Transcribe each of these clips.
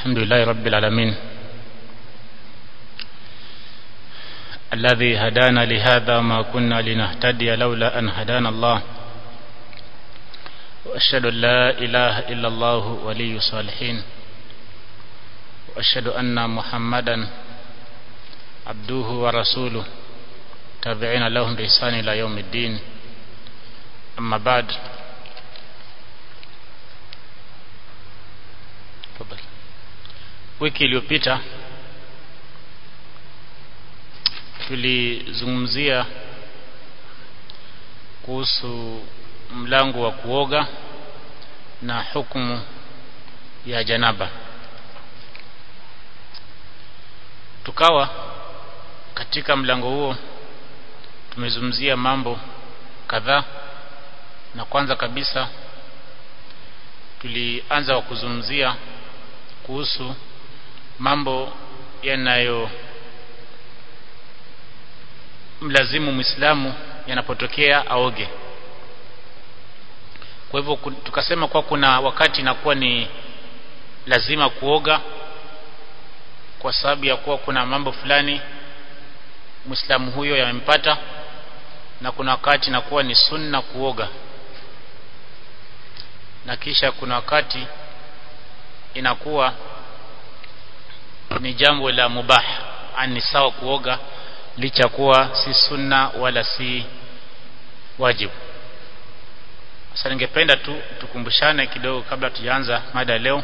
الحمد لله رب العالمين الذي هدانا لهذا ما كنا لنهتدي لولا أن هدانا الله وأشهد أن لا إله إلا الله ولي الصالحين وأشهد أن محمدا عبده ورسوله تابعين لهم بإحسان إلى يوم الدين أما بعد wiki iliyopita tulizungumzia kuhusu mlango wa kuoga na hukumu ya janaba tukawa katika mlango huo tumezungumzia mambo kadhaa na kwanza kabisa tulianza wa kuzungumzia kuhusu mambo yanayo mlazimu Muislamu yanapotokea aoge. Kwa hivyo tukasema kwa kuna wakati inakuwa ni lazima kuoga kwa sababu ya kuwa kuna mambo fulani Muislamu huyo yamempata na kuna wakati inakuwa ni sunna kuoga na kisha kuna wakati inakuwa ni jambo la mubah ani sawa kuoga licha kuwa si sunna wala si wajibu sasa ningependa tu tukumbushane kidogo kabla tujaanza mada leo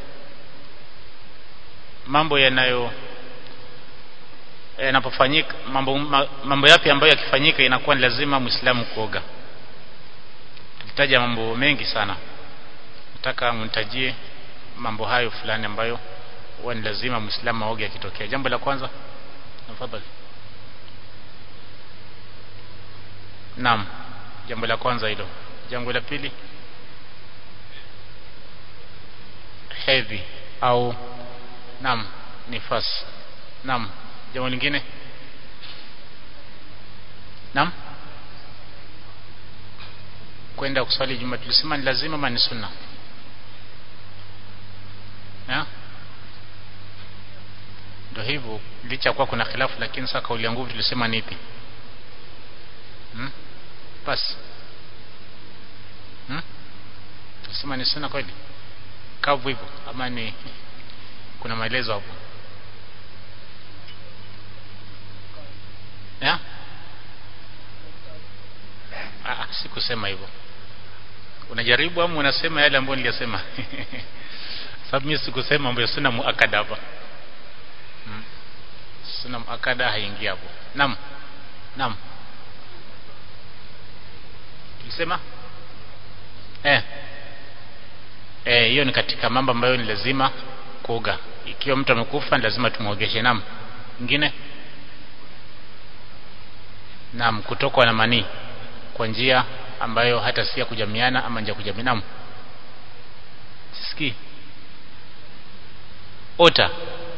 mambo yanayo yanapofanyika mambo mambo yapi ambayo yakifanyika inakuwa ni lazima muislamu kuoga tulitaja mambo mengi sana nataka mnitajie mambo hayo fulani ambayo huwa ni lazima muislamu aoge akitokea jambo la kwanza tafadhali naam jambo la kwanza hilo jambo la pili hedhi au naam nifas naam jambo lingine naam kwenda kuswali juma tulisema ni lazima ama ni sunna ya ndio hivyo licha kuwa kuna khilafu lakini sasa kauli ya nguvu tulisema ni ipi hmm? basi hmm? tulisema ni sunna kweli kavu hivyo ama ni kuna maelezo hapo ya ah sikusema hivyo unajaribu ama unasema yale ambayo niliyasema sababu mimi sikusema mambo ya sunna muakada hapa hmm. sunna muakada haingii hapo naam naam tulisema eh eh hiyo ni katika mambo ambayo ni lazima kuoga ikiwa mtu amekufa ni lazima tumuogeshe naam nyingine naam kutokwa na manii kwa njia ambayo hata si ya kujamiana ama njia kujamiana naam sisikii ota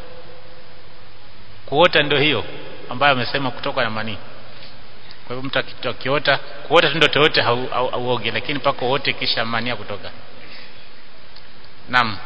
kuota ndio hiyo ambayo amesema kutoka na manii kwa hivyo mtu akiota kuota ndio toyote hauoge lakini pako wote kisha mania kutoka naam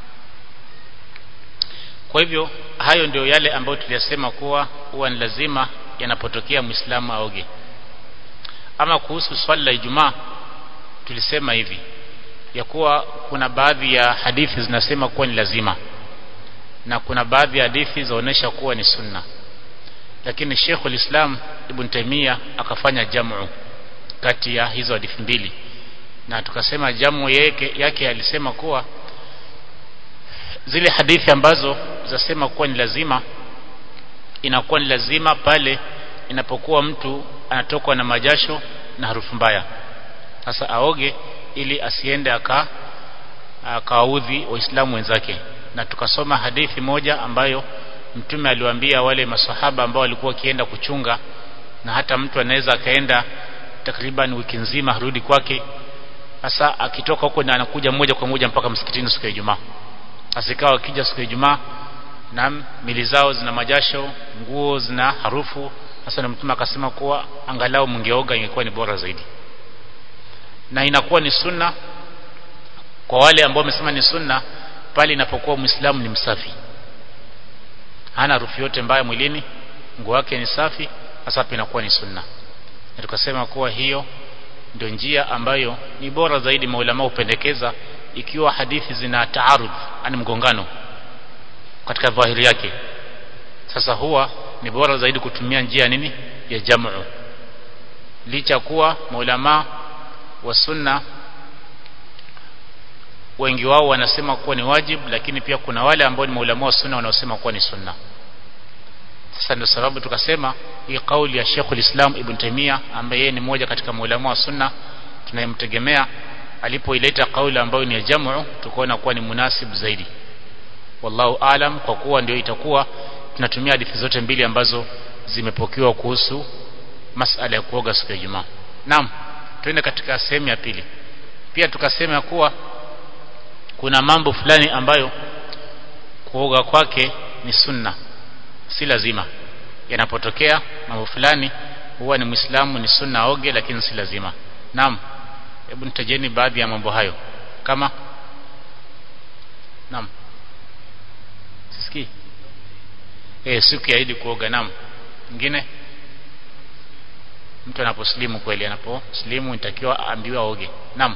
kwa hivyo hayo ndio yale ambayo tuliyasema kuwa huwa ni lazima yanapotokea muislamu aoge ama kuhusu swali la Ijumaa tulisema hivi ya kuwa kuna baadhi ya hadithi zinasema kuwa ni lazima na kuna baadhi ya hadithi zaonesha kuwa ni sunna lakini Sheikh ulislam Ibn Taymiyyah akafanya jamu kati ya hizo hadithi mbili na tukasema jamu yake yake alisema kuwa zile hadithi ambazo zasema kuwa ni lazima inakuwa ni lazima pale inapokuwa mtu anatokwa na majasho na harufu mbaya sasa aoge ili asiende aka akaudhi waislamu wenzake na tukasoma hadithi moja ambayo mtume aliwaambia wale masahaba ambao walikuwa wakienda kuchunga na hata mtu anaweza akaenda takriban wiki nzima harudi kwake sasa akitoka huko na anakuja moja kwa moja mpaka msikitini siku ya Ijumaa asikawa akija siku ya Ijumaa na mili zao zina majasho nguo zina harufu sasa na mtume akasema kuwa angalau mngeoga ingekuwa ni bora zaidi na inakuwa ni sunna kwa wale ambao wamesema ni sunna pale inapokuwa muislamu ni msafi hana harufu yote mbaya mwilini nguo yake ni safi hasa hapa inakuwa ni sunna na tukasema kuwa hiyo ndio njia ambayo ni bora zaidi maulama hupendekeza ikiwa hadithi zina taarudh yani mgongano katika dhahiri yake sasa huwa ni bora zaidi kutumia njia nini ya jamu licha kuwa maulama wa sunna wengi wao wanasema kuwa ni wajibu lakini pia kuna wale ambao ni maulama wa sunna wanaosema kuwa ni sunna sasa ndio sababu tukasema hii kauli ya Sheikhul Islam Ibn Taymiyyah ambaye yeye ni mmoja katika maulama wa sunna tunayemtegemea alipoileta kauli ambayo ni ya jamu tukaona kuwa ni munasib zaidi wallahu alam kwa kuwa ndio itakuwa tunatumia hadithi zote mbili ambazo zimepokewa kuhusu masala ya kuoga siku ya Ijumaa naam tuende katika sehemu ya pili pia tukasema kuwa kuna mambo fulani ambayo kuoga kwake ni sunna si lazima yanapotokea mambo fulani huwa ni muislamu ni sunna aoge lakini si lazima naam hebu nitajeni baadhi ya mambo hayo kama naam sisikii eh siku ya Idi kuoga naam mwingine mtu anaposlimu kweli anaposlimu inatakiwa aambiwe aoge naam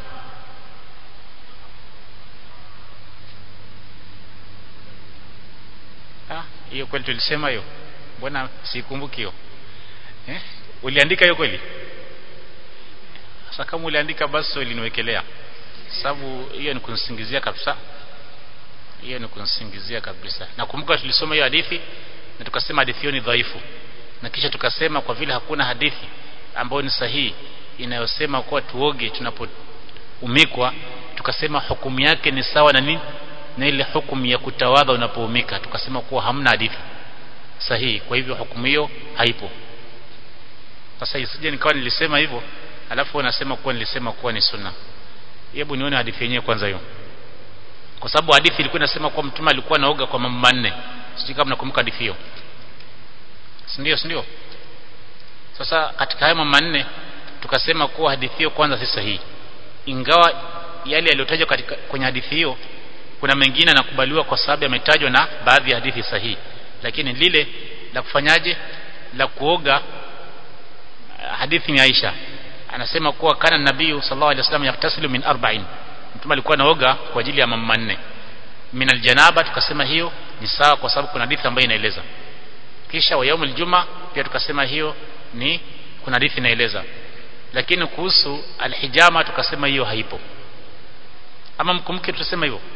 ah hiyo kweli tulisema hiyo mbona sikumbuki hiyo eh uliandika hiyo kweli sasa kama uliandika basi uliniwekelea sababu hiyo ni kunisingizia kabisa hiyo ni kunisingizia kabisa nakumbuka tulisoma hiyo hadithi na tukasema hadithi hiyo ni dhaifu na kisha tukasema kwa vile hakuna hadithi ambayo ni sahihi inayosema kuwa tuoge tunapoumikwa tukasema hukumu yake ni sawa na nini na ile hukumu ya kutawadha unapoumika tukasema kuwa hamna hadithi sahihi kwa hivyo hukumu hiyo haipo sasa isije nikawa nilisema hivyo alafu wanasema kuwa nilisema kuwa ni sunna hebu nione hadithi yenyewe kwanza hiyo kwa sababu hadithi ilikuwa inasema kuwa mtume alikuwa anaoga kwa mambo manne sijui kama nakumbuka hadithi hiyo si ndio si ndio sasa katika hayo mambo manne tukasema kuwa hadithi hiyo kwanza si sahihi ingawa yale yaliyotajwa katika kwenye hadithi hiyo kuna mengine yanakubaliwa kwa sababu yametajwa na baadhi ya hadithi sahihi lakini lile la kufanyaje la kuoga hadithi ni Aisha anasema kuwa kana nabii sallallahu alaihi wasallam yaktasilu min arba'in mtume alikuwa anaoga kwa ajili ya mambo manne min aljanaba tukasema hiyo ni sawa kwa sababu kuna hadithi ambayo inaeleza kisha wa yaumul juma pia tukasema hiyo ni kuna hadithi inaeleza lakini kuhusu alhijama tukasema hiyo haipo ama mkumbuke tutasema hivyo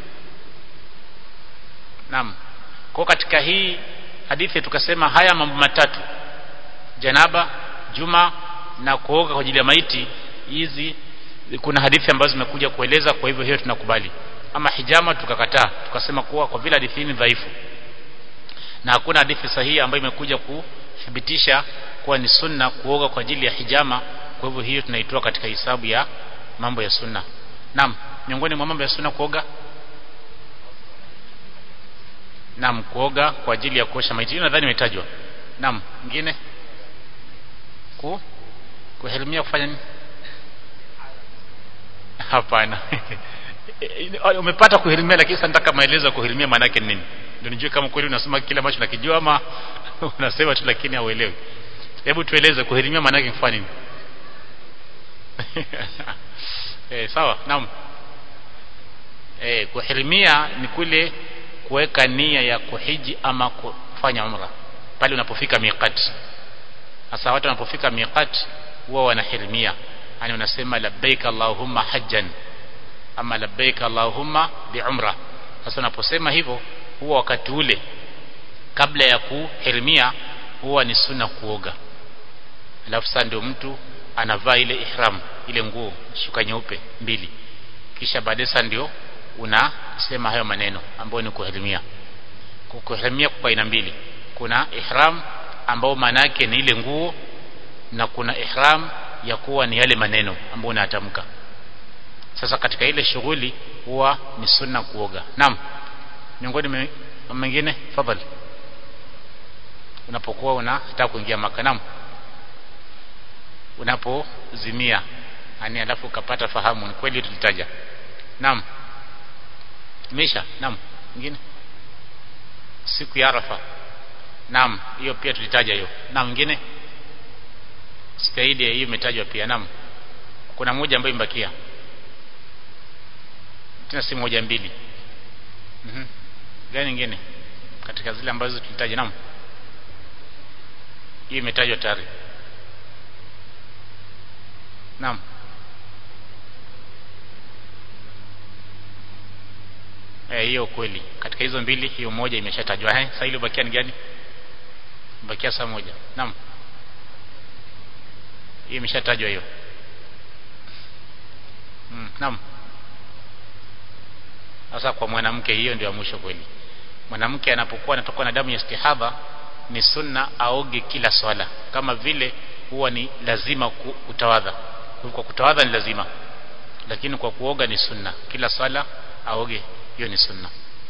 naam kwa katika hii hadithi tukasema haya mambo matatu janaba juma na kuoga kwa ajili ya maiti hizi kuna hadithi ambazo zimekuja kueleza kwa hivyo hiyo tunakubali ama hijama tukakataa tukasema kuwa kwa vile hadithi ni dhaifu na hakuna hadithi sahihi ambayo imekuja kuthibitisha kuwa ni sunna kuoga kwa ajili ya hijama kwa hivyo hiyo tunaitoa katika hisabu ya mambo ya sunna naam miongoni mwa mambo ya sunna kuoga naam kuoga kwa ajili ya kuosha maiti hiyo nadhani imetajwa naam mwingine ku kuherimia kufanya nini hapana umepata kuhirimia lakini sasa nataka maelezo ya kuhirimia maana yake nini ndio nijue kama kweli unasema kile ambacho nakijua ama unasema tu lakini hauelewi hebu tueleze kuhirimia maana yake kufanya nini eh sawa naam eh kuhirimia ni kule kuweka nia ya kuhiji ama kufanya umra pale unapofika miqat sasa watu wanapofika miqat huwa wanahirimia yani unasema labbaik allahumma hajjan ama labbaik allahumma biumra sasa unaposema hivyo huwa wakati ule kabla ya kuhirimia huwa ni sunna kuoga alafu sasa ndio mtu anavaa ile ihram ile nguo shuka nyeupe mbili kisha baadaye sasa ndio unasema hayo maneno ambayo ni kuhirimia kuhirimia kwa aina mbili kuna ihram ambao maana yake ni ile nguo na kuna ihram ya kuwa ni yale maneno ambayo unatamka sasa katika ile shughuli huwa ni sunna kuoga naam miongoni mengine fadhali unapokuwa unataka kuingia maka naam unapozimia yani alafu ukapata fahamu ni kweli tulitaja naam misha naam nyingine siku ya Arafa naam hiyo pia tulitaja hiyo na mwingine siku ya Idi hiyo imetajwa pia naam kuna moja ambayo imebakia tena si moja mbili mhm gani nyingine katika zile ambazo tulitaja naam hiyo imetajwa tayari naam eh hiyo kweli katika hizo mbili hiyo moja imeshatajwa eh sasa ile bakia ni gani bakia saa moja naam hiyo imeshatajwa hiyo mm, naam sasa kwa mwanamke hiyo ndio ya mwisho kweli mwanamke anapokuwa anatoka na damu ya istihadha ni sunna aoge kila swala kama vile huwa ni lazima kutawadha kwa kutawadha ni lazima lakini kwa kuoga ni sunna kila swala aoge hiyo ni sunna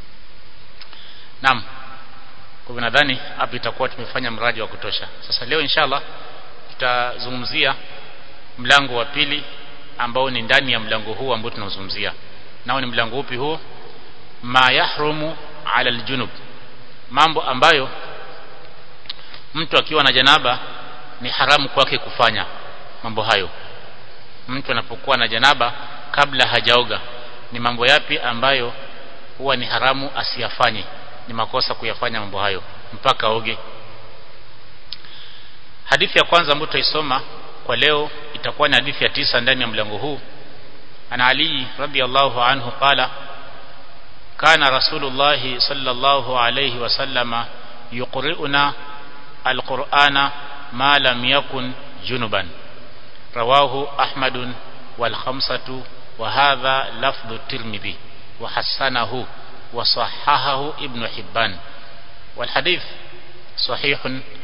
naam kwa nadhani hapa itakuwa tumefanya mradi wa kutosha sasa leo inshallah tutazungumzia mlango wa pili ambao ni ndani ya mlango huu ambao tunazungumzia nao ni mlango upi huo ma yahrumu ala aljunub mambo ambayo mtu akiwa na janaba ni haramu kwake kufanya mambo hayo mtu anapokuwa na janaba kabla hajaoga ni mambo yapi ambayo huwa ni haramu asiyafanye ni makosa kuyafanya mambo hayo mpaka oge hadithi ya kwanza ambayo tutaisoma kwa leo itakuwa ni hadithi ya tisa ndani ya mlango huu ana ali radhiallahu anhu qala kana rasulullah sallallahu alayhi wasallama yuqri'una alqur'ana ma lam yakun junuban rawahu ahmad wal khamsatu wa hadha lafdhu tirmidhi wa hasanahu wa sahahahu ibn hibban wal hadith sahih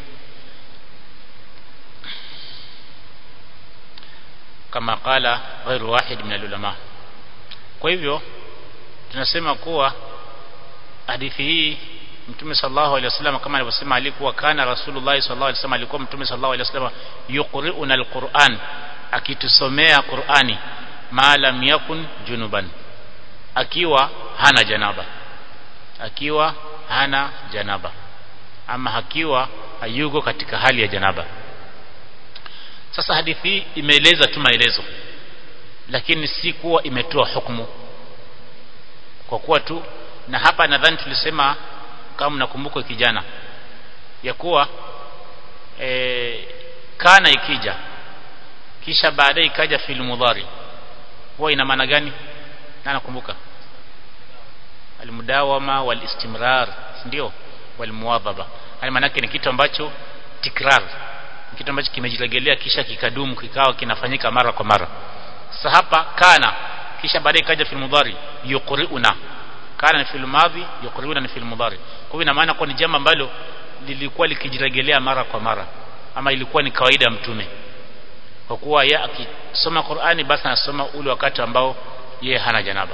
kama qala ghairu wahid min alulama kwa hivyo tunasema kuwa hadithi hii mtume sallallahu alaihi wasallam kama alivyosema alikuwa kana rasulullah sallallahu alaihi wasallam alikuwa mtume sallallahu alaihi wasallam yuqri'una alquran akitusomea qurani ma lam yakun junuban akiwa hana janaba akiwa hana janaba ama akiwa hayuko katika hali ya janaba sasa hadithi hii imeeleza tu maelezo lakini si kuwa imetoa hukumu kwa kuwa tu na hapa nadhani tulisema kama mnakumbuka kijana ya kuwa e, kana ikija kisha baadaye ikaja fil mudhari huwa ina maana gani na nakumbuka almudawama walistimrar ndio walmuwadhaba yani maana ni kitu ambacho tikrar kitu ambacho kimejiregelea kisha kikadumu kikawa kinafanyika mara kwa mara sasa hapa kana kisha baadaye ikaja fil mudhari yuqriuna kana ni fil madhi yuqriuna ni fil mudhari kwa hiyo ina maana kwa ni jambo ambalo lilikuwa likijiregelea mara kwa mara ama ilikuwa ni kawaida ya mtume kwa kuwa yeye akisoma Qur'ani basi anasoma ule wakati ambao yeye hana janaba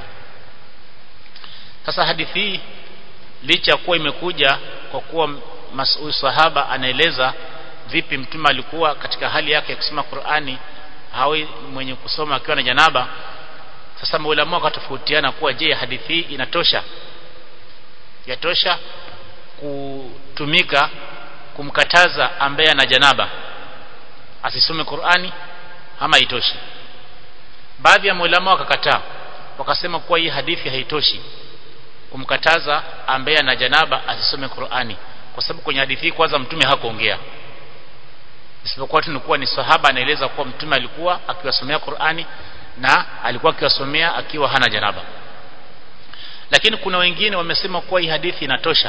sasa hadithi hii licha kuwa imekuja kwa kuwa mas'ul sahaba anaeleza vipi mtume alikuwa katika hali yake ya kusoma Qur'ani hawi mwenye kusoma akiwa na janaba sasa maulama wakatofautiana kuwa je hadithi hii inatosha yatosha kutumika kumkataza ambaye ana janaba asisome Qur'ani ama haitoshi baadhi ya maulama wakakataa wakasema kuwa hii hadithi haitoshi kumkataza ambaye ana janaba asisome Qur'ani kwa sababu kwenye hadithi hii kwanza mtume hakuongea isipokuwa tu nikuwa ni sahaba anaeleza kuwa mtume alikuwa akiwasomea Qur'ani na alikuwa akiwasomea akiwa hana janaba lakini kuna wengine wamesema kuwa hii hadithi inatosha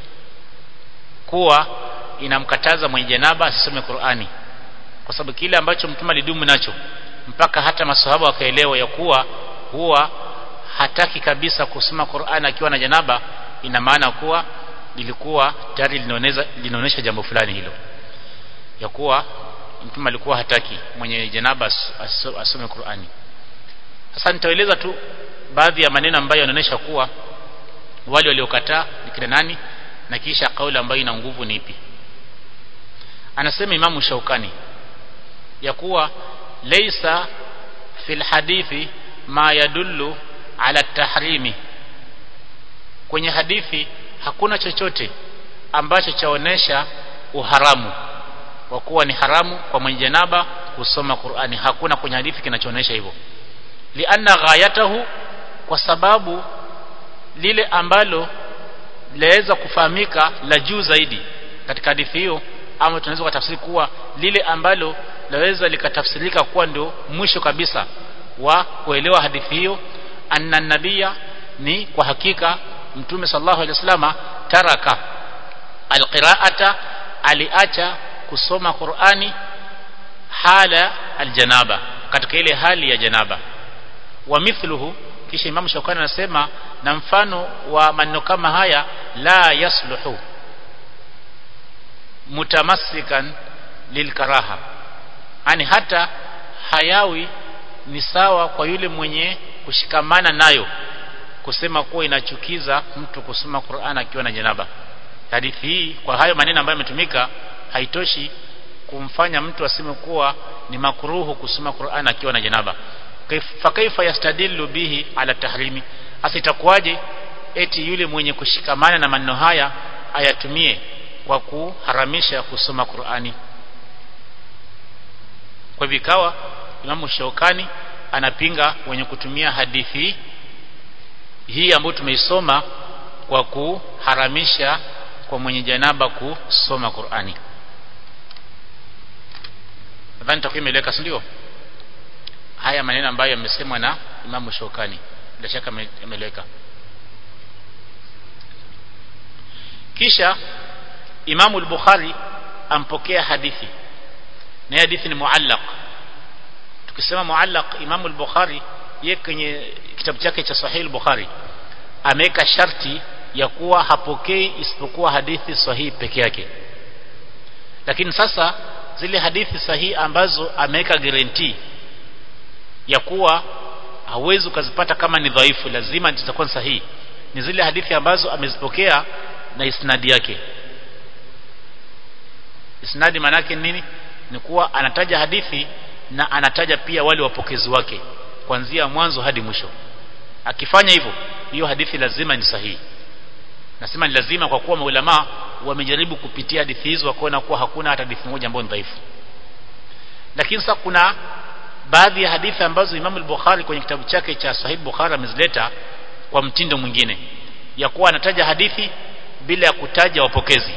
kuwa inamkataza mwenye janaba asisome Qur'ani kwa sababu kile ambacho mtume alidumu nacho mpaka hata masahaba wakaelewa ya kuwa huwa hataki kabisa kusoma Qur'ani akiwa na janaba ina maana kuwa lilikuwa tayari linaoneza linaonesha jambo fulani hilo ya kuwa mtume alikuwa hataki mwenye janaba asome Qur'ani sasa nitaeleza tu baadhi ya maneno ambayo yanaonyesha kuwa wale waliokataa ni kina nani na kisha kauli ambayo ina nguvu ni ipi anasema imamu Shaukani ya kuwa laysa fil hadithi ma yadullu ala tahrimi kwenye hadithi hakuna chochote ambacho chaonesha uharamu wa kuwa ni haramu kwa mwenye janaba kusoma Qur'ani hakuna kwenye hadithi kinachoonesha hivyo lianna ghayatahu kwa sababu lile ambalo laweza kufahamika la juu zaidi katika hadithi hiyo ama tunaweza kutafsiri kuwa lile ambalo laweza likatafsirika kuwa ndio mwisho kabisa wa kuelewa hadithi hiyo anna nabia ni kwa hakika mtume sallallahu alaihi wasallama taraka alqiraata aliacha kusoma Qur'ani hala aljanaba katika ile hali ya janaba wa mithluhu kisha Imam Shawkani anasema na mfano wa maneno kama haya la yasluhu mutamassikan lilkaraha yani hata hayawi ni sawa kwa yule mwenye kushikamana nayo kusema kuwa inachukiza mtu kusoma Qur'an akiwa na janaba hadithi hii kwa hayo maneno ambayo yametumika haitoshi kumfanya mtu aseme kuwa ni makruhu kusoma Qur'an akiwa na janaba fa kaifa yastadillu bihi ala tahrimi asitakuwaje eti yule mwenye kushikamana na maneno haya ayatumie kwa kuharamisha kusoma Qur'ani kwa vikawa Imamu Shaukani anapinga wenye kutumia hadithi hii ambayo tumeisoma kwa kuharamisha kwa mwenye janaba kusoma Qur'ani nadhani takuwa imeeleweka si ndio haya maneno ambayo yamesemwa na Imamu Shaukani bila shaka yameeleweka kisha Imamu al-Bukhari ampokea hadithi na hadithi ni muallaq tukisema muallaq Imamu al-Bukhari yeye kwenye kitabu chake cha Sahih al-Bukhari ameweka sharti ya kuwa hapokei isipokuwa hadithi sahihi peke yake lakini sasa zile hadithi sahihi ambazo ameweka guarantee ya kuwa hauwezi ukazipata kama ni dhaifu lazima zitakuwa sahihi ni zile hadithi ambazo amezipokea na isnadi yake isnadi manake nini ni kuwa anataja hadithi na anataja pia wale wapokezi wake kuanzia mwanzo hadi mwisho akifanya hivyo hiyo hadithi lazima ni sahihi nasema ni lazima kwa kuwa maulama wamejaribu kupitia hadithi hizo wakaona kuwa hakuna hata hadithi moja ambayo ni dhaifu lakini sasa kuna baadhi ya hadithi ambazo Imam al-Bukhari kwenye kitabu chake cha Sahih Bukhari amezileta kwa mtindo mwingine ya kuwa anataja hadithi bila ya kutaja wapokezi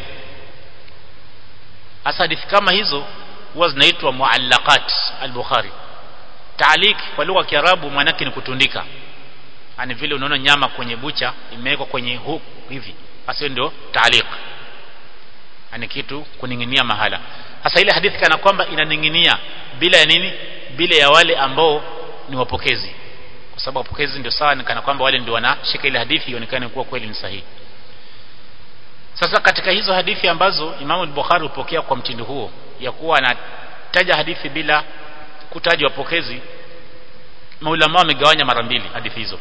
hasa hadithi kama hizo huwa zinaitwa muallaqat al-Bukhari taalik kwa lugha ya Kiarabu maana ni kutundika ani vile unaona nyama kwenye bucha imewekwa kwenye hook hivi hasa ndio taalik ani kitu kuninginia mahala hasa ile hadithi kana kwamba inaninginia bila ya nini bila ya wale ambao ni wapokezi kwa sababu wapokezi ndio sawa kana kwamba wale ndio wanashika ile hadithi ionekane kuwa kweli ni sahihi sasa katika hizo hadithi ambazo Imam al-Bukhari hupokea kwa mtindo huo ya kuwa anataja hadithi bila kutaja wapokezi maulama wamegawanya mara mbili hadithi hizo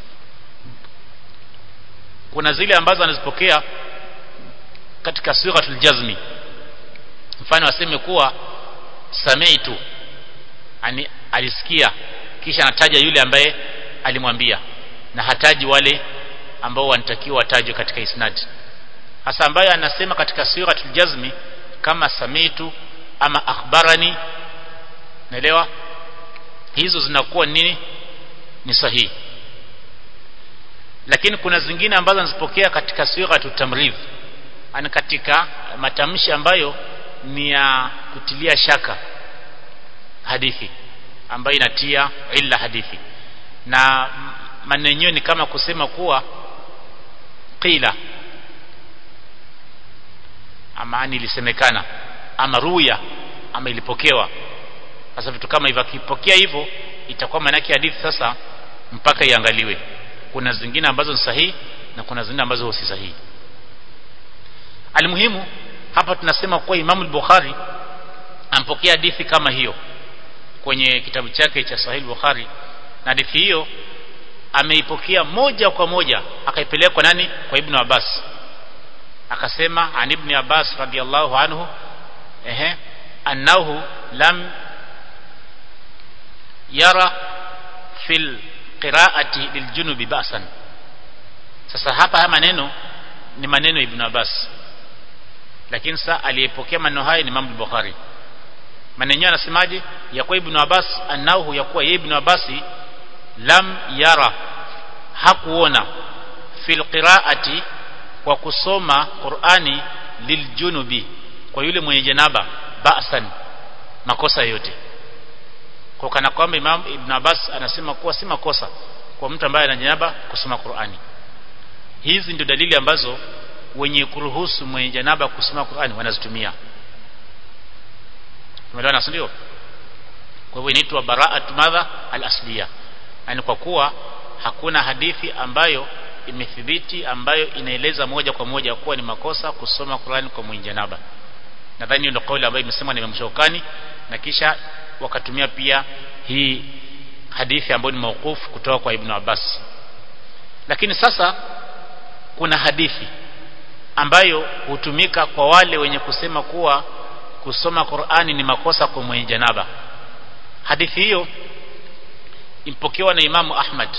kuna zile ambazo anazipokea katika sighatul jazmi mfano aseme kuwa sami'tu ani alisikia kisha anataja yule ambaye alimwambia na hataji wale ambao wanatakiwa watajwe katika isnad hasa ambayo anasema katika sighatul jazmi kama sami'tu ama akhbarani naelewa hizo zinakuwa nini ni sahihi lakini kuna zingine ambazo anazipokea katika sighatu tamridh ani katika matamshi ambayo ni ya kutilia shaka hadithi ambayo inatia illa hadithi na maneno ni kama kusema kuwa qila ama ilisemekana ama ruya ama ilipokewa sasa vitu kama hivyo akipokea hivyo itakuwa maana yake hadithi sasa mpaka iangaliwe kuna zingine ambazo ni sahihi na kuna zingine ambazo si sahihi almuhimu hapa tunasema kuwa Imam al-Bukhari ampokea hadithi kama hiyo kwenye kitabu chake cha Sahih Bukhari na hadithi hiyo ameipokea moja kwa moja akaipeleka kwa nani kwa Ibn Abbas akasema an Ibn Abbas radiyallahu anhu ehe annahu lam yara fil qira'ati liljunubi ba'san sasa hapa haya maneno ni maneno ya Ibn Abbas lakini sasa aliyepokea maneno haya ni Imam Bukhari maneno anasemaje ya kwa Ibn Abbas annahu ya kuwa Ibn Abbas lam yara hakuona fil qiraati kwa kusoma Qur'ani liljunubi kwa yule mwenye janaba ba'san makosa yote kwa kana kwamba Imam Ibn Abbas anasema kuwa si makosa kwa mtu ambaye ana janaba kusoma Qur'ani hizi ndio dalili ambazo wenye kuruhusu mwenye janaba kusoma Qur'ani wanazitumia tumeelewana ndio kwa hivyo inaitwa bara'atu madha al-asliya yani kwa kuwa hakuna hadithi ambayo imethibiti ambayo inaeleza moja kwa moja kuwa ni makosa kusoma Qur'an kwa mwenye janaba nadhani ndio kauli ambayo imesemwa na Imam Shawkani na kisha wakatumia pia hii hadithi ambayo ni mauqufu kutoka kwa Ibn Abbas lakini sasa kuna hadithi ambayo hutumika kwa wale wenye kusema kuwa kusoma Qur'ani ni makosa kwa mwenye janaba hadithi hiyo impokewa na Imamu Ahmad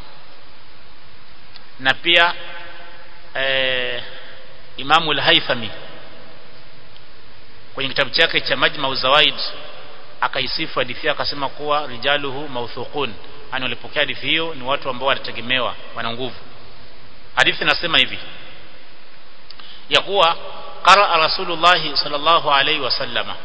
na pia eh, Imamu al-Haythami kwenye kitabu chake cha Majma Zawaid akaisifu hadithi akasema kuwa rijaluhu mawthuqun ani walipokea hadithi hiyo ni watu ambao wanategemewa wana nguvu hadithi inasema hivi ya kuwa qara rasulullah sallallahu alaihi wasallama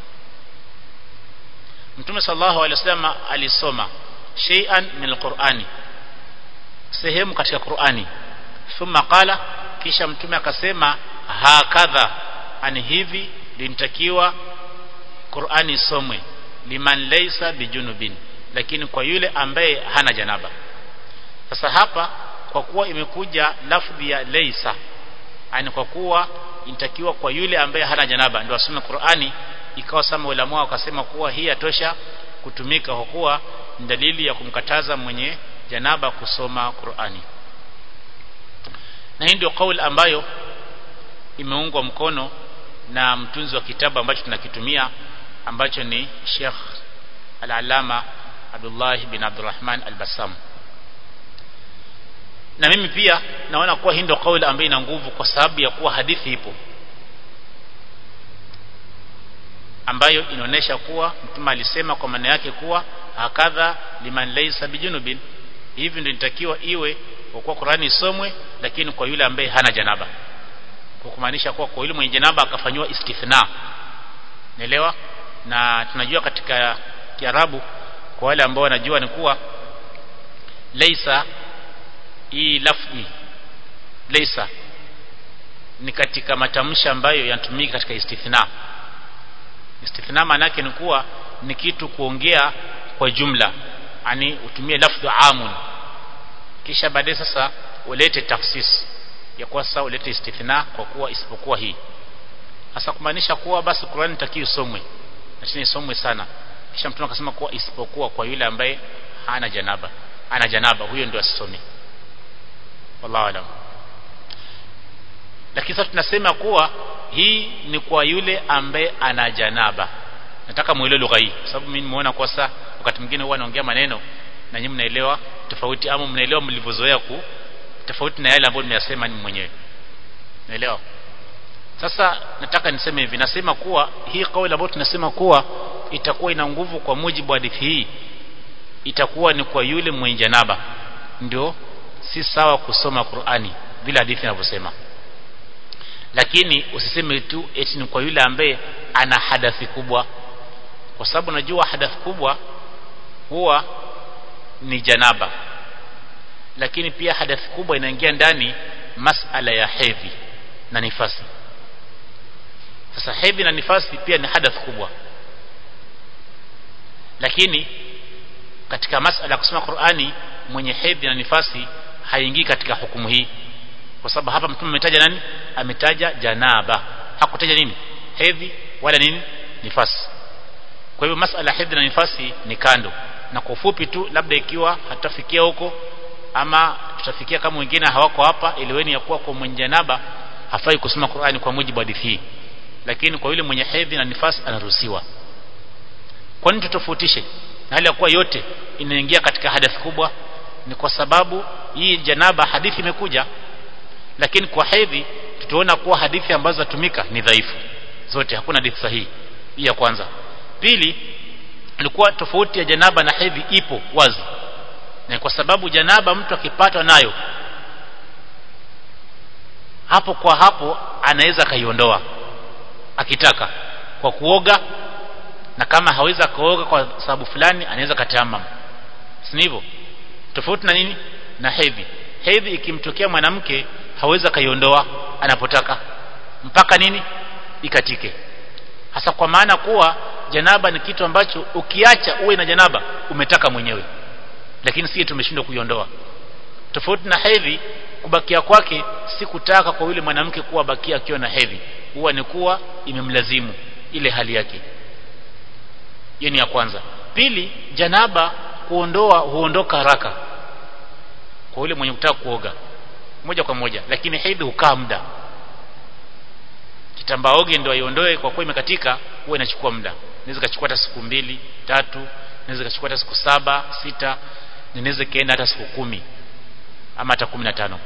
mtume sallallahu alaihi wasallam alisoma shay'an min alqur'ani sehemu katika Qur'ani thumma qala kisha mtume akasema hakadha ani hivi lintakiwa Qur'ani isomwe liman laysa bijunubin lakini kwa yule ambaye hana janaba sasa hapa kwa kuwa imekuja lafdhi ya laysa ani kwa kuwa inatakiwa kwa yule ambaye hana janaba ndio asome Qur'ani ikawa sama ulama wakasema kuwa hii yatosha kutumika kwa kuwa ni dalili ya kumkataza mwenye janaba kusoma Qur'ani na hii ndio kauli ambayo imeungwa mkono na mtunzi wa kitabu ambacho tunakitumia ambacho ni Sheikh Al-Allama Abdullah bin Abdurrahman Al-Bassam na mimi pia naona kuwa hii ndio kauli ambayo ina nguvu kwa sababu ya kuwa hadithi ipo ambayo inaonesha kuwa mtume alisema kwa maana yake kuwa hakadha liman laysa bijunubin hivi ndio inatakiwa iwe kwa kuwa Qur'ani isomwe lakini kwa yule ambaye hana janaba kwa kumaanisha kuwa kwa yule mwenye janaba akafanywa istithna naelewa na tunajua katika Kiarabu kwa wale ambao wanajua ni kuwa laysa hii lafzi laysa ni katika matamshi ambayo yanatumika katika istithna istithna maana yake ni kuwa ni kitu kuongea kwa jumla yani utumie lafdhu amun kisha baadaye sasa ulete tafsis ya kuwa sasa ulete istithna kwa kuwa isipokuwa hii hasa kumaanisha kuwa basi Qur'an takiyo somwe lakini isomwe sana kisha mtume akasema kuwa isipokuwa kwa yule ambaye hana janaba ana janaba huyo ndio asisome wallahu alam lakini sasa tunasema kuwa hii ni kwa yule ambaye ana janaba nataka muelewe lugha hii sababu mimi nimeona kwa sasa wakati mwingine huwa naongea maneno na nyinyi mnaelewa tofauti ama mnaelewa mlivyozoea ku tofauti na yale ambayo nimeyasema ni mwenyewe naelewa sasa nataka niseme hivi nasema kuwa hii kauli ambayo tunasema kuwa itakuwa ina nguvu kwa mujibu wa hadithi hii itakuwa ni kwa yule mwenye janaba ndio si sawa kusoma Qur'ani vile hadithi inavyosema lakini usiseme tu eti ni kwa yule ambaye ana hadathi kubwa kwa sababu najua hadathi kubwa huwa ni janaba lakini pia hadathi kubwa inaingia ndani masala ya hedhi na nifasi sasa hedhi na nifasi pia ni hadath kubwa lakini katika masala ya kusoma Qur'ani mwenye hedhi na nifasi haingii katika hukumu hii kwa sababu hapa mtume ametaja nani ametaja janaba hakutaja nini hedhi wala nini nifasi kwa hivyo masala ya hedhi na nifasi ni kando na kwa ufupi tu labda ikiwa hatafikia huko ama tutafikia kama wengine hawako hapa iliweni ya kuwa kwa mwenye janaba hafai kusoma Qur'ani kwa mujibu wa hadithi hii lakini kwa yule mwenye hedhi na nifasi anaruhusiwa kwa nini tutofautishe na hali ya kuwa yote inaingia katika hadathi kubwa ni kwa sababu hii janaba hadithi imekuja lakini kwa hedhi tutaona kuwa hadithi ambazo zatumika ni dhaifu zote hakuna hadithi sahihi hii ya kwanza pili ilikuwa tofauti ya janaba na hedhi ipo wazi na kwa sababu janaba mtu akipatwa nayo hapo kwa hapo anaweza akaiondoa akitaka kwa kuoga na kama hawezi akaoga kwa sababu fulani anaweza katamam si hivyo tofauti na nini na hedhi hedhi ikimtokea mwanamke hawezi akaiondoa anapotaka mpaka nini ikatike hasa kwa maana kuwa janaba ni kitu ambacho ukiacha uwe na janaba umetaka mwenyewe lakini sisi tumeshindwa kuiondoa tofauti na hedhi kubakia kwake si kutaka kwa yule mwanamke kuwa bakia akiwa na hedhi huwa ni kuwa imemlazimu ile hali yake hiyo ni ya kwanza pili janaba kuondoa huondoka haraka kwa yule mwenye kutaka kuoga moja kwa moja lakini hedhi hukaa muda kitambaa oge ndio aiondoe kwa kuwa imekatika huwa inachukua muda inaweza kachukua hata siku mbili tatu inaweza kachukua hata siku saba sita inaweza kaenda hata siku kumi ama hata kumi na tano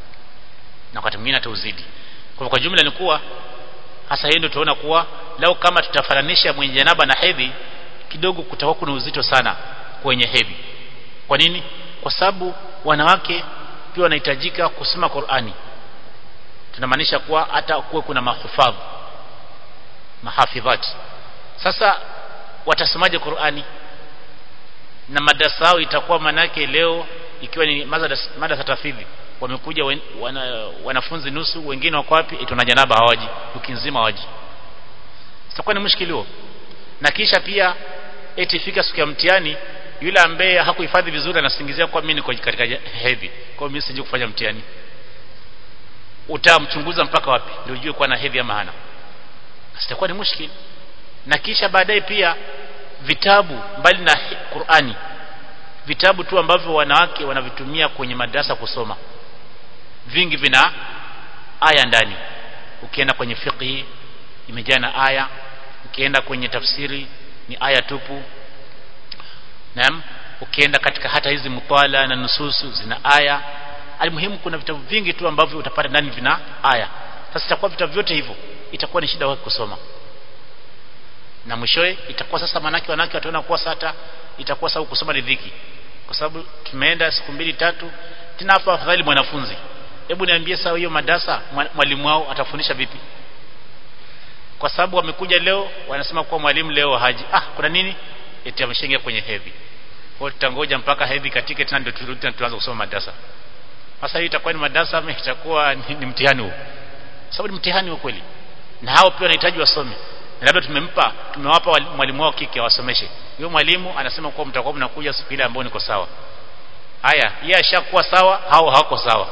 na wakati mwingine hata uzidi kwa kwa jumla ni kuwa hasa hiyo ndio tunaona kuwa lau kama tutafananisha mwenye janaba na hedhi kidogo kutakuwa kuna uzito sana kwenye hedhi kwa nini kwa sababu wanawake pia wanahitajika kusoma Qur'ani tunamaanisha kuwa hata kuwe kuna mahufadh mahafidhat sasa watasomaje Qur'ani na madarasa yao itakuwa manake leo ikiwa ni madarasa tafidhi wamekuja wen, wana, wanafunzi nusu wengine wako wapi tuna janaba hawaji wiki nzima hawaji sitakuwa ni mushkili huo na kisha pia eti fika siku ya mtihani yule ambaye hakuhifadhi vizuri anasingizia kwa mimi niko katika hedhi kwa mimi sije kufanya mtihani utamchunguza mpaka wapi ndio ujue kwa na hedhi ama hana sitakuwa ni mushkili na kisha baadaye pia vitabu mbali na Qur'ani vitabu tu ambavyo wanawake wanavitumia kwenye madrasa kusoma vingi vina aya ndani ukienda kwenye fiqhi imejaa na aya ukienda kwenye tafsiri ni aya tupu naam ukienda katika hata hizi mutala na nususu zina aya almuhimu kuna vitabu vingi tu ambavyo utapata ndani vina aya sasa itakuwa vitabu vyote hivyo itakuwa ni shida wake kusoma na mwishowe itakuwa sasa manake wanawake wataona kuwa sata itakuwa sababu kusoma ni dhiki kwa sababu tumeenda siku mbili tatu tena hapa afadhali mwanafunzi hebu niambie sawa hiyo madarasa mwalimu wao atafundisha vipi kwa sababu wamekuja leo wanasema kuwa mwalimu leo haji ah kuna nini eti ameshaingia kwenye hedhi kwa tutangoja mpaka hedhi katike tena ndio turudi tena tuanze kusoma madarasa sasa hii itakuwa ni madarasa ama itakuwa ni, ni mtihani huu sababu ni mtihani wa kweli na hao pia wanahitaji wasome na labda tumempa tumewapa mwalimu wao kike awasomeshe huyo mwalimu anasema kuwa mtakuwa mnakuja siku ile ambayo niko sawa haya yeye ashakuwa sawa hao hawako sawa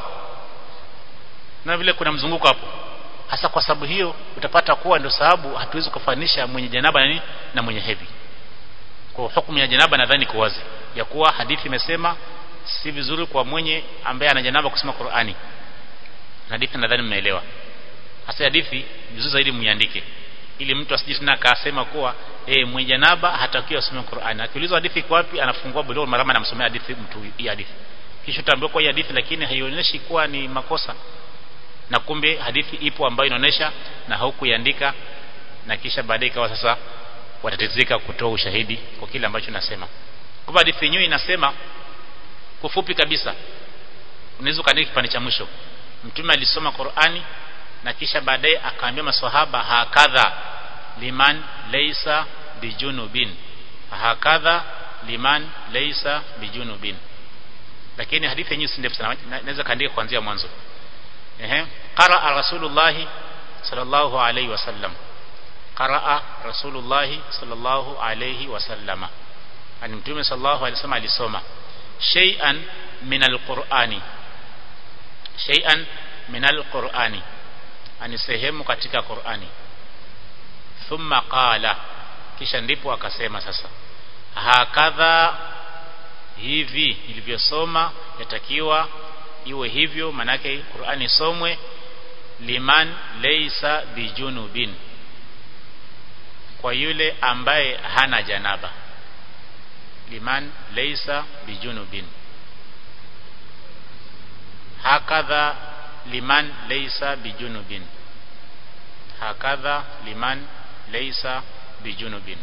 na vile kuna mzunguko hapo hasa kwa sababu hiyo utapata kuwa ndio sababu hatuwezi kufanisha mwenye janaba na nini na mwenye hedhi kwa hukumu ya janaba nadhani iko wazi ya kuwa hadithi imesema si vizuri kwa mwenye ambaye ana janaba kusoma Qur'ani hadithi nadhani mmeelewa hasa hadithi vizuri zaidi mniandike ili mtu asije tena akasema kuwa eh mwenye janaba hatakiwi asome Qur'ani akiulizwa hadithi iko wapi anafungua bulugh marama anamsomea hadithi mtu hii hadithi kisha utaambiwa kwa hii hadithi lakini haionyeshi kuwa ni makosa na kumbe hadithi ipo ambayo inaonesha na haukuiandika na kisha baadaye ikawa sasa watatizika kutoa ushahidi kwa kile ambacho nasema kwa hadithi yenyewe inasema kufupi kabisa unaweza kaandika kipande cha mwisho mtume alisoma Qur'ani na kisha baadaye akaambia maswahaba hakadha liman laysa bijunubin hakadha liman laysa bijunubin lakini hadithi yenyewe si ndefu sana naweza kaandika kuanzia mwanzo ehe qaraa rasulullah sallallahu alayhi wasallam qaraa rasulullah sallallahu alayhi wasallama ani mtume sallallahu alayhi wasallam alisoma shay'an min alqur'ani shay'an min alqur'ani ani sehemu katika Qur'ani thumma qala kisha ndipo akasema sasa hakadha hivi ilivyosoma yatakiwa iwe hivyo manake Qur'ani somwe liman laysa bijunubin kwa yule ambaye hana janaba liman laysa bijunubin hakadha liman laysa bijunubin hakadha liman laysa bijunubin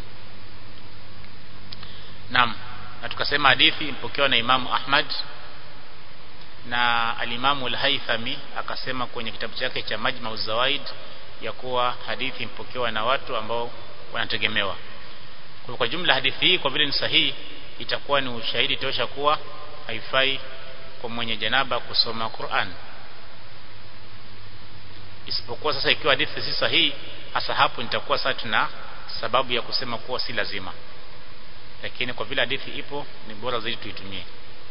Naam na tukasema hadithi ipokewa na Imamu Ahmad na alimamu al-Haythami akasema kwenye kitabu chake cha Majma'u Zawaid ya kuwa hadithi ipokewa na watu ambao wanategemewa kwa, kwa jumla hadithi hii kwa vile ni sahihi itakuwa ni ushahidi tosha kuwa haifai kwa mwenye janaba kusoma Qur'an isipokuwa sasa ikiwa hadithi si sahihi hasa hapo nitakuwa sasa tuna sababu ya kusema kuwa si lazima lakini kwa vile hadithi ipo ni bora zaidi tuitumie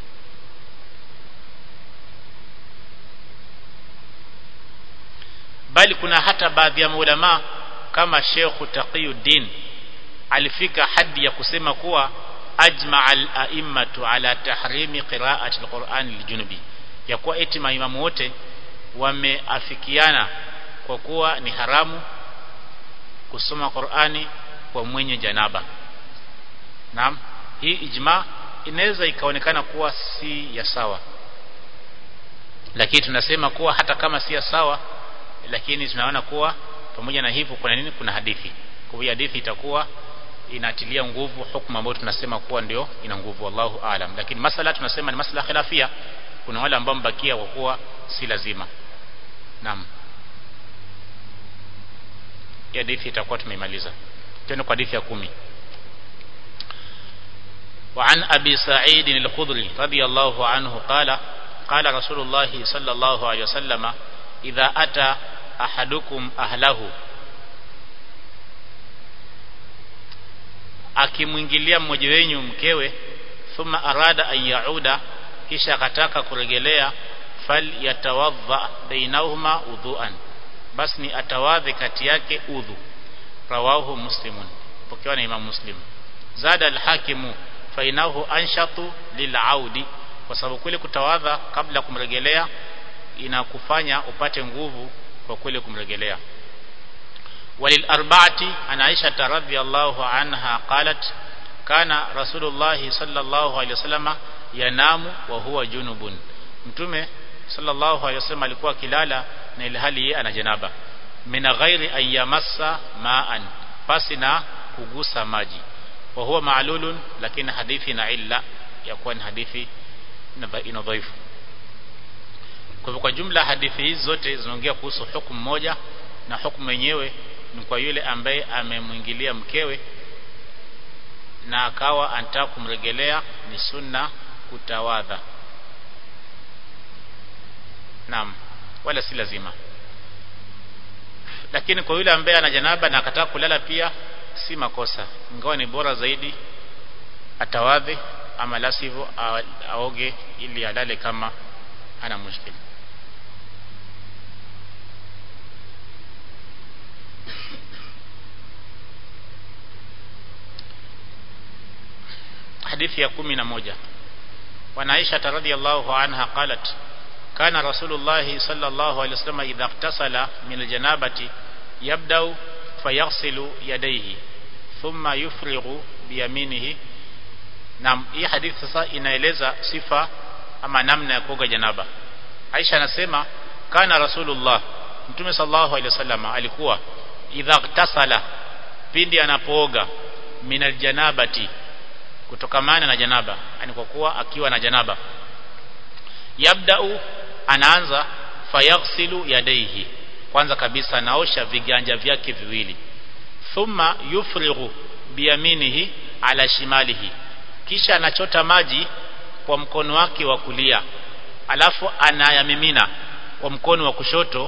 bali kuna hata baadhi ya maulama kama Sheikh Taqiyuddin alifika hadi ya kusema kuwa ajma al-a'immatu ala tahrimi qira'ati al-Qur'an liljunubi ya kuwa eti maimamu wote wameafikiana kwa kuwa ni haramu kusoma Qur'ani kwa mwenye janaba Naam hii ijma inaweza ikaonekana kuwa si ya sawa lakini tunasema kuwa hata kama si ya sawa lakini tunaona kuwa pamoja na hivyo kuna nini kuna hadithi kwa hiyo hadithi itakuwa inatilia nguvu hukumu ambayo tunasema kuwa ndio ina nguvu wallahu aalam lakini masala tunasema ni masala khilafia kuna wale ambao mbakia kwa kuwa si lazima naam hadithi itakuwa tumeimaliza tena kwa hadithi ya kumi وعن أبي سعيد الخضري رضي الله عنه قال قال رسول الله صلى الله عليه وسلم إذا أتى أحدكم أهله akimwingilia mmoja wenyu mkewe thumma arada an yauda kisha akataka kuregelea fal yatawadha bainahuma udhuan basi ni atawadhi kati yake udhu rawahu muslimun pokewa na imam muslim zada alhakimu fainahu anshatu lilaudi kwa sababu kule kutawadha kabla kumregelea inakufanya upate nguvu kwa kule kumregelea walil arba'ati ana Aisha radhiyallahu anha qalat kana rasulullah sallallahu alayhi wasallam yanamu wa huwa junubun mtume sallallahu alayhi wasallam alikuwa akilala na ilhali yeye ana janaba min ghairi an yamassa ma'an pasi na kugusa maji wa huwa ma'lulun lakini hadithi na illa ya kuwa ni hadithi ina dhaifu kwa hivyo kwa jumla hadithi hizi zote zinaongea kuhusu hukumu moja na hukumu yenyewe ni kwa yule ambaye amemwingilia mkewe na akawa anataka kumregelea ni sunna kutawadha naam wala si lazima lakini kwa yule ambaye ana janaba na akataka kulala pia si makosa ingawa ni bora zaidi atawadhi ama la sivyo aoge ili alale kama hana mushkili hadithi ya kumi na moja wanaisha radhiyallahu anha qalat kana rasulullah sallallahu alaihi wasallam idha iktasala min aljanabati yabda'u fayaghsilu yadayhi thumma yufrighu biyaminihi na hii hadithi sasa inaeleza sifa ama namna ya kuoga janaba Aisha anasema kana rasulullah mtume sallallahu alaihi wasallam alikuwa idha iktasala pindi anapooga min aljanabati kutokamana na janaba yani kwa kuwa akiwa na janaba yabda'u anaanza fayaghsilu yadayhi kwanza kabisa anaosha viganja vyake viwili thumma yufrighu biyaminihi ala shimalihi kisha anachota maji kwa mkono wake wa kulia alafu anayamimina kwa mkono wa kushoto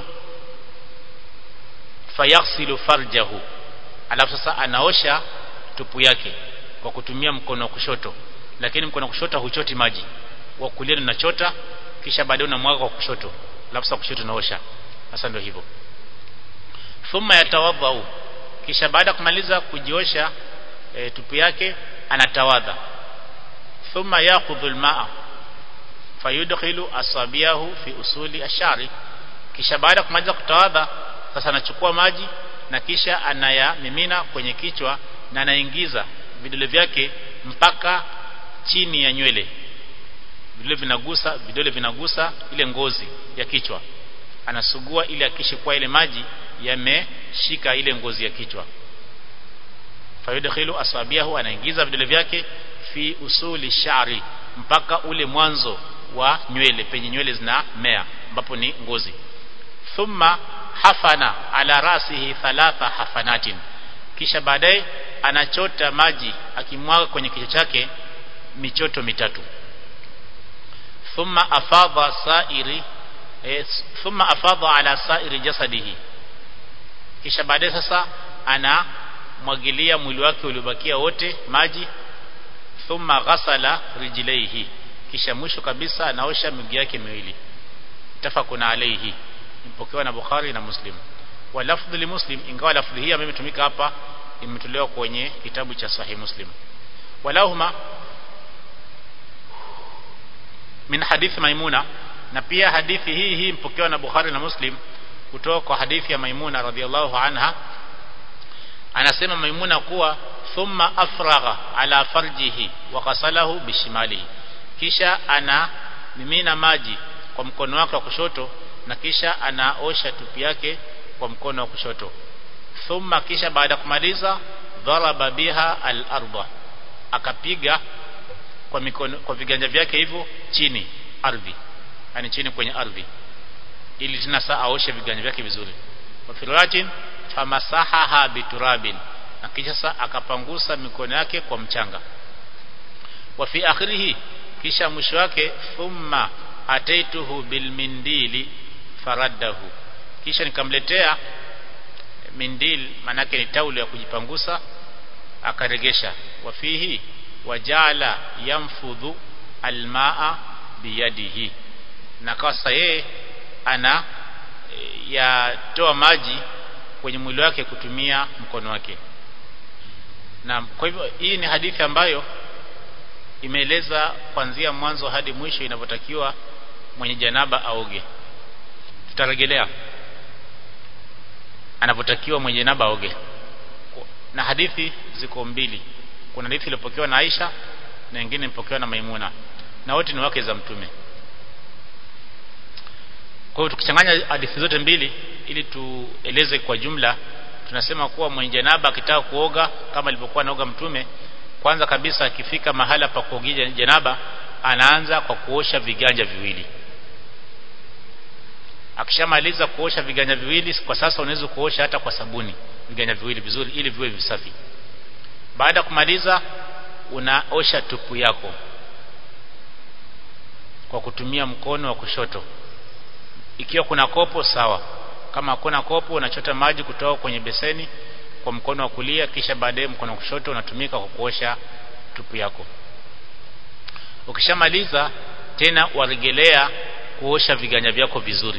fayaghsilu farjahu alafu sasa anaosha tupu yake kwa kutumia mkono wa kushoto lakini mkono wa kushoto huchoti maji wa kulia unachota kisha baadaye unamwaga kwa kushoto alafu sasa kushoto unaosha sasa ndio hivyo thumma yatawadhau kisha baada kumaliza kujiosha e, tupu yake anatawadha thumma yaqudhu almaa fayudkhilu asabiyahu fi usuli ashari kisha baada kumaliza kutawadha sasa anachukua maji na kisha anayamimina kwenye kichwa na anaingiza vidole vyake mpaka chini ya nywele vidole vinagusa vidole vinagusa ile ngozi ya kichwa anasugua ili akishe kwa ile maji yameshika ile ngozi ya kichwa fayudkhilu asabiahu anaingiza vidole vyake fi usuli shari mpaka ule mwanzo wa nywele penye nywele zinamea ambapo ni ngozi thumma hafana ala rasihi thalatha hafanatin kisha baadaye anachota maji akimwaga kwenye kichwa chake michoto mitatu thumma afadha sairi e, thumma afadha ala sairi jasadihi kisha baadaye sasa anamwagilia mwili wake uliobakia wote maji thumma ghasala rijlaihi kisha mwisho kabisa anaosha miguu yake miwili tafakuna alayhi imepokewa na Bukhari na Muslim wa lafdhu li Muslim ingawa lafdhi hii ambayo imetumika hapa imetolewa kwenye kitabu cha Sahih Muslim walahuma min hadithi Maimuna na pia hadithi hii hii mpokewa na Bukhari na Muslim kutoka kwa hadithi ya Maimuna radhiallahu anha anasema Maimuna kuwa thumma afragha ala farjihi wa ghasalahu bishimalihi kisha ana mimina maji kwa mkono wake wa kushoto na kisha anaosha tupi yake kwa mkono wa kushoto thumma kisha baada ya kumaliza dharaba biha al-ardha akapiga kwa mikono kwa viganja vyake hivyo chini ardhi yani chini kwenye ardhi ili tena saa aoshe viganja vyake vizuri wa firwatin famasahaha biturabin na kisha saa akapangusa mikono yake kwa mchanga wa fi akhirihi kisha mwisho wake thumma ataituhu bilmindili faraddahu kisha nikamletea mindil manake ni taulo ya kujipangusa akaregesha wafihi wajala yamfudhu almaa biyadihi na kawa sasa yeye ana e, yatoa maji kwenye mwili wake kutumia mkono wake na kwa hivyo hii ni hadithi ambayo imeeleza kuanzia mwanzo hadi mwisho inavyotakiwa mwenye janaba aoge tutarejelea anavyotakiwa mwenye janaba aoge na hadithi ziko mbili kuna hadithi iliyopokewa na Aisha na nyingine iliyopokewa na Maimuna na wote ni wake za mtume kwa hiyo tukichanganya hadithi zote mbili ili tueleze kwa jumla tunasema kuwa mwenye janaba akitaka kuoga kama ilivyokuwa naoga mtume kwanza kabisa akifika mahala pa kuogea janaba anaanza kwa kuosha viganja viwili akishamaliza kuosha viganja viwili kwa sasa unaweza kuosha hata kwa sabuni viganja viwili vizuri ili viwe visafi baada ya kumaliza unaosha tupu yako kwa kutumia mkono wa kushoto ikiwa kuna kopo sawa kama hakuna kopo unachota maji kutoka kwenye beseni kwa mkono wa kulia kisha baadaye mkono wa kushoto unatumika kwa kuosha tupu yako ukishamaliza tena waregelea kuosha viganja vyako vizuri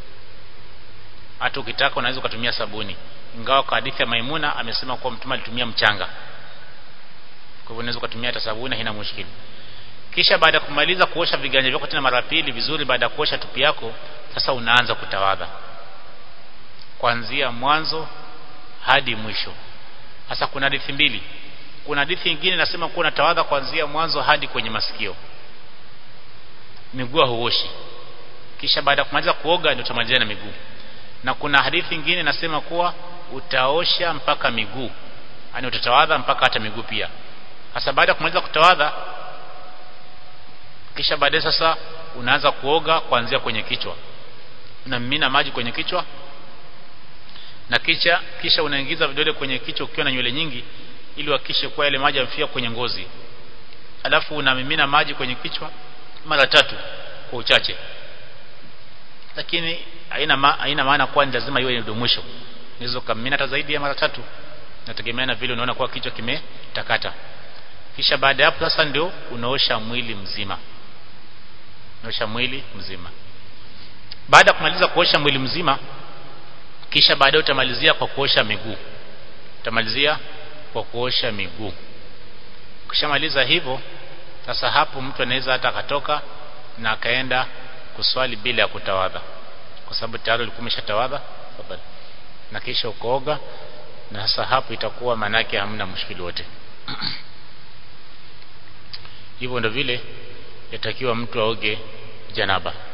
hata ukitaka unaweza ukatumia sabuni ingawa kwa hadithi ya Maimuna amesema kuwa mtume alitumia mchanga kwa hivyo unaweza ukatumia hata sabuni haina mushkili kisha baada ya kumaliza kuosha viganja vyako tena mara pili vizuri baada ya kuosha tupi yako sasa unaanza kutawadha kuanzia mwanzo hadi mwisho sasa kuna hadithi mbili kuna hadithi nyingine inasema kuwa unatawadha kuanzia mwanzo hadi kwenye masikio miguu huoshi kisha baada ya kumaliza kuoga ndio utamalizia na miguu na kuna hadithi nyingine inasema kuwa utaosha mpaka miguu yani utatawadha mpaka hata miguu pia sasa baada ya kumaliza kutawadha kisha baadaye sasa unaanza kuoga kuanzia kwenye kichwa unamimina maji kwenye kichwa na kisha kisha unaingiza vidole kwenye kichwa ukiwa na nywele nyingi ili uhakikishe kuwa yale maji yamefika kwenye ngozi alafu unamimina maji kwenye kichwa mara tatu kwa uchache lakini haina ma, haina maana kuwa ni lazima iwe ndio mwisho unaweza kumimina hata zaidi ya mara tatu nategemea na vile unaona kuwa kichwa kimetakata kisha baada ya hapo sasa ndio unaosha mwili mzima unaosha mwili mzima baada ya kumaliza kuosha mwili mzima kisha baadaye utamalizia kwa kuosha miguu utamalizia kwa kuosha miguu ukishamaliza hivyo sasa hapo mtu anaweza hata akatoka na akaenda kuswali bila ya kutawadha kwa sababu tayari ulikuwa umeshatawadha na kisha ukooga na sasa hapo itakuwa manake hamna mushkili wote hivyo ndio vile yatakiwa mtu aoge janaba